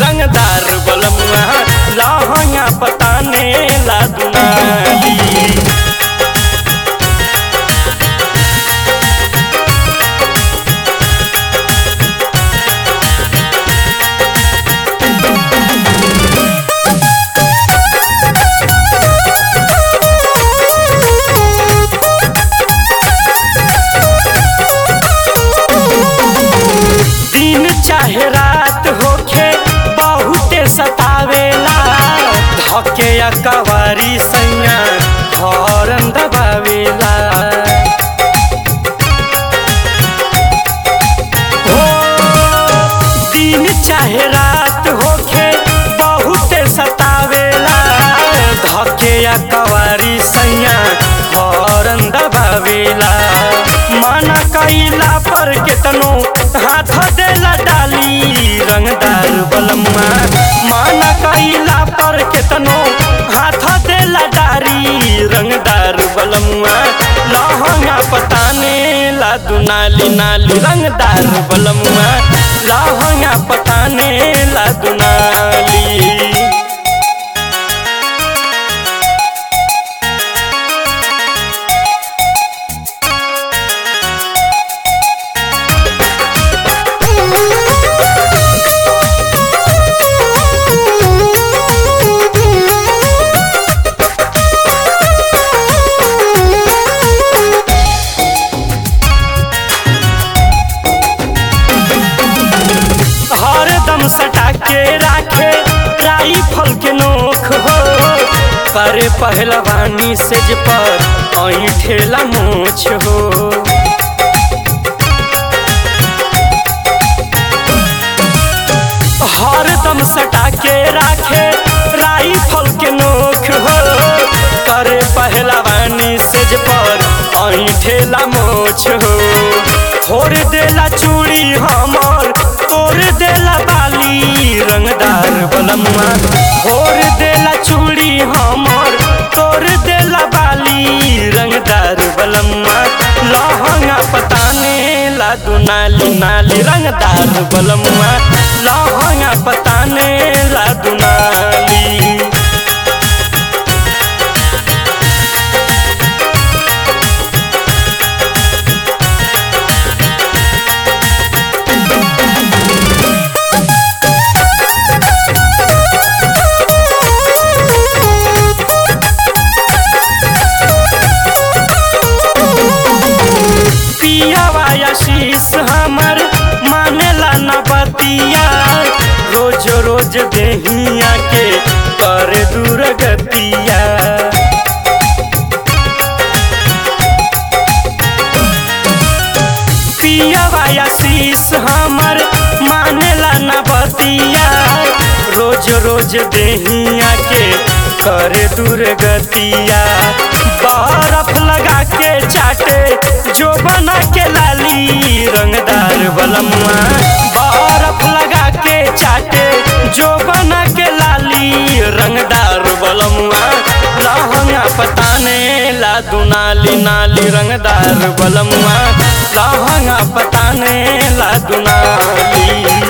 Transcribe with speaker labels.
Speaker 1: रंगदार बलमुआ लहंगा पताने ला दुनाली दिन चाहे रात होखे बहुते सतावेला धके या कवारी सैया हॉर्न दबावेला हो दिन चाहे रात होखे बहुते सतावेला धके या कवारी सैया हॉर्न दबावेला माना कैला पर केतनो हाथ देला डाली रंगदार बलम्मा माना कैला पर केतनो हाथ देला डारी रंगदार बलम्मा लहंगा पताने ला दुनाली नाली रंगदार बलम्मा लहंगा पताने ला दुनाली हरदम सटा के राखे राइफल के नोख हो करे पहलवानी से जे पर ऐठेला मोछ हो हरदम सटा के राखे राइफल के नोख हो करे पहलवानी से जे पर ऐठेला मोछ हो फोड़ देला चूड़ी हमर तोड़ देला बाली रंगदार बलम्मा फोड़ देला चूड़ी हमर तोड़ देला बाली रंगदार बलम्मा लहंगा पताने ला दुनाली नाली रंगदार बलम्मा लहंगा पताने ला दुनाली पियावा आशीष हमर मानेला न बतिया रोज रोज देहिया के कर दूर गतिया पियावा आशीष हमर मानेला न बतिया रोज रोज देहिया के कर दूर गतिया बर्फ लगा के चाटे जो बना के लाली रंगदार बलमुआ बर्फ लगा के चाटे जो बना के लाली रंगदार बलमुआ लहंगा पताने ला दुनाली नाली रंगदार बलमुआ लहंगा पताने ला दुनाली